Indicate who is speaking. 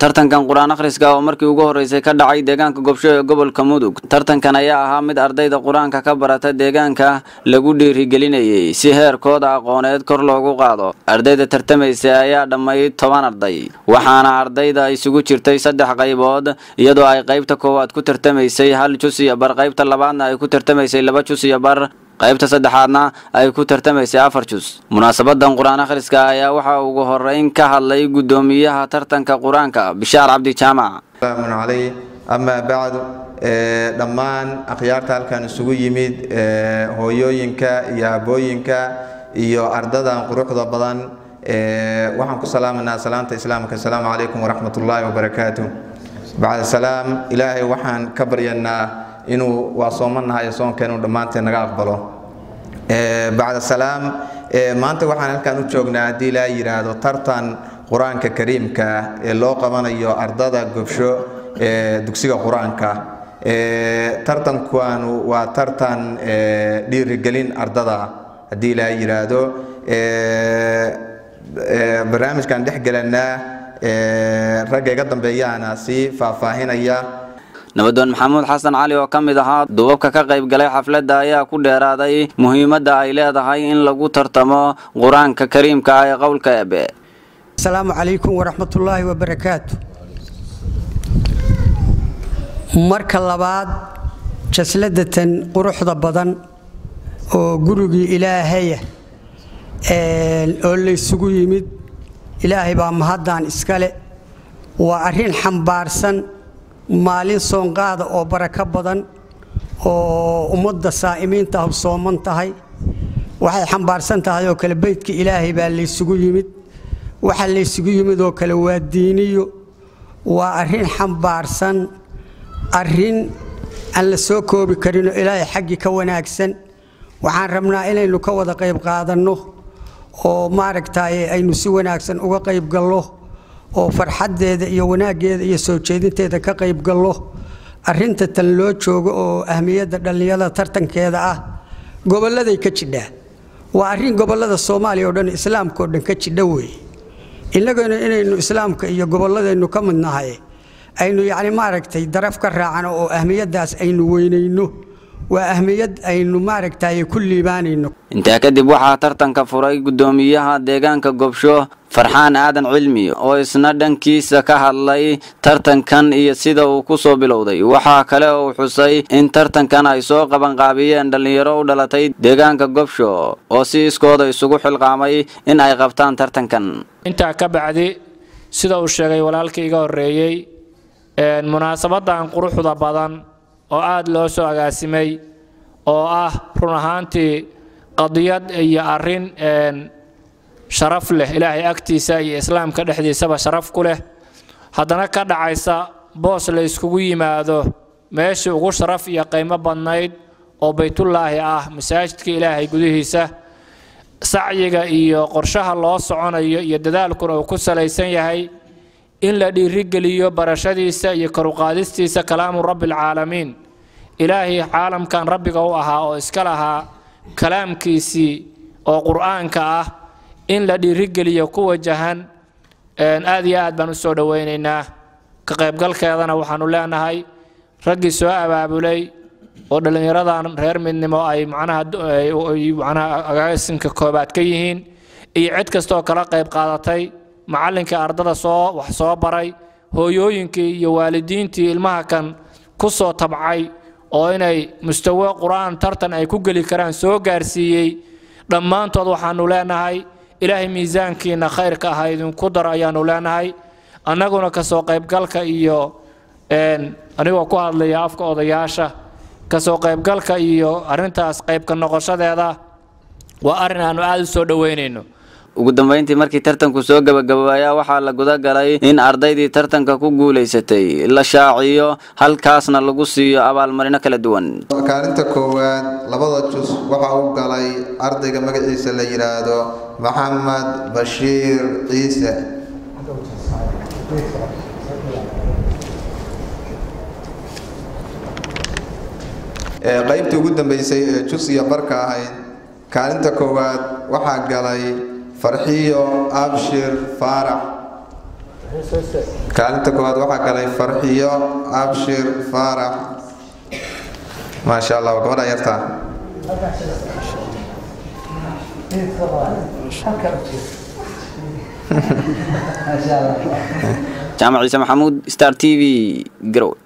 Speaker 1: tartankan qur-aan akhriska oo markii ugu horreysay ka dhacay deegaanka gobsho ee gobolka mudug tartankan ayaa ahaa mid ardayda qur-aanka ka barata deegaanka lagu dhiirigelinayay si heerkooda aqooneed kor loogu qaado ardayda tartamaysa ayaa dhammayd toban arday waxaana ardayda isugu jirtay saddex qaybood iyadoo ay qaybta koowaad ku tartamaysay hal jus iyo bar qaybta labaadna ay ku tartamaysay laba jus iyo bar qaybta saddexaadna ay ku tartamaysay afar jus munaasabadan qur-aan akhriska ayaa waxaa ugu horeyn ka hadlay guddoomiyaha tartanka qur-aanka bishaar cabdi jaamac
Speaker 2: salaamun calay amaa bacdu dhammaan akhyaarta halkan isugu yimid hooyooyinka iyo abooyinka iyo ardadan quruxda badan waxaan ku salaamanaa salaanta islaamka asalaamu calaykum waraxmat ullaahi wabarakaatu bacda salaam ilaahay waxaan ka baryanaa inuu waa soomanahay soonka inuu dhammaanteen naga aqbalo bacda salaam maanta waxaan halkan u joognaa haddii ilaa yidhaahdo tartan qur-aanka kariimka ee loo qabanayo ardada gobsho ee dugsiga qur-aanka tartankuanu waa tartan dhiirigelin ardada haddii ilaa yidhaahdo barnaamijkan dhex gelanaa ragga iga dambeeyaana sii faahfaahinaya
Speaker 1: nabadoon maxamuud xasan cali oo ka mid ahaa duubabka ka qayb galay xafladda ayaa ku dheeraaday muhiimadda ay leedahay in lagu tartamo qur-aanka kariimka ah ee qowlka ebe
Speaker 3: asalaamu calaykum waraxmatullaahi wabarakaatu marka labaad jasladatan quruxda badan oo gurigii ilaahaya oo laysugu yimid ilaahay baa mahaddan iskale waa arrin xambaarsan maalin soonqaada oo barako badan oo ummadda saa'imiinta ah sooman tahay waxay xambaarsan tahay oo kale beydka ilaahay baa laysugu yimid waxa laysugu yimid oo kale waa diiniyo waa arrin xambaarsan arrin aan la soo koobi karinoo ilaahay xaggii ka wanaagsan waxaan rabnaa inaynu ka wada qayb qaadanno oo maaragtaaye aynu si wanaagsan uga qayb gallo oo farxaddeeda iyo wanaaggeeda iyo soo jeedinteeda ka qayb gallo arrinta tan loo joogo oo ahmiyadda dhallinyarada tartankeeda ah gobolladay ka jidhaa waa arrin gobollada soomaaliya oo dhan islaamka oo dhan ka jidha weeye innaguna inaynu islaamka iyo gobolladaynu ka mid nahay aynu yacni maaragtay daraf ka raacano oo ahmiyaddaas aynu weynayno waa ahmiyad aynu maaragtay ku liibaanayno
Speaker 1: intaa kadib waxaa tartanka furay guddoomiyaha deegaanka gobsho farxaan aadan cilmi oo isna dhankiisa ka hadlay tartankan iyo sida uu ku soo bilowday waxaa kale uu xusay in tartankan ay soo qabanqaabiyeen dhallinyaro u dhalatay deegaanka gobsho oo si iskooda isugu xilqaamay in ay qabtaan tartankan
Speaker 4: intaa ka bacdi sida uu sheegay walaalkii iga horreeyey munaasabadan quruxda badan oo aada loo soo agaasimay oo ah run ahaantii qadiyad iyo arrin sharaf leh ilaahay agtiisa iyo islaamka dhexdiisaba sharaf ku leh haddana ka dhacaysa boos la yskugu yimaado meeshii ugu sharaf iyo qiimo badnayd oo baytullaahi ah masaajidka ilaahay gudihiisa sacyiga iyo qorshaha loo soconayo iyo dadaalkuna uu ku salaysan yahay in la dhiirigeliyo barashadiisa iyo karuqaadistiisa kalaamu rabbialcaalamiin ilaahay caalamkan rabbiga u ahaa oo iska lahaa kalaamkiisii oo qur'aanka ah in la dhiirigeliyo ku wajahan aad iyo aad baan u soo dhowaynaynaa ka qaybgalkeedana waxaanu leenahay raggii soo abaabulay oo dhallinyaradan reer midnimo ay macnaha agaasinka koobaad ka yihiin iyo cid kastaoo kala qayb qaadatay macallinkii ardada soo wax soo baray hooyooyinkii iyo waalidiintii ilmaha kan ku soo tabcay oo inay mustawo qur-aan tartan ay ku geli karaan soo gaarsiiyey dhammaantood waxaanu leenahay ilaahay miisaankiina khayrka ah idinku dar ayaanu leenahay annaguna kasoo qaybgalka iyo anigoo ku hadlaya afka odayaasha kasoo qaybgalka iyo arrintaas qaybka noqoshadeeda waa arrin aanu aada u soo dhoweynayno
Speaker 1: ugu dambeyntii markii tartanku soo gabagaboobayaa waxaa la guda galay in ardaydii tartanka ku guulaysatay la shaaciyo halkaasna lagu siiyo abaalmarino kala duwan
Speaker 2: kaalinta koowaad labada jus waxa uu galay ardayga magaciisa la yidhaahdo maxamed bashiir ciise qaybtii ugu dambeysay ee jus iyo barka ahayd kaalinta koowaad waxaa galay farxiyo abshir faarax kaalinta koowaad waxaa galay farxiyo abshir faarax maasha allah waa gabadha yartaa
Speaker 1: jaamac ciise maxamuud star t v garowe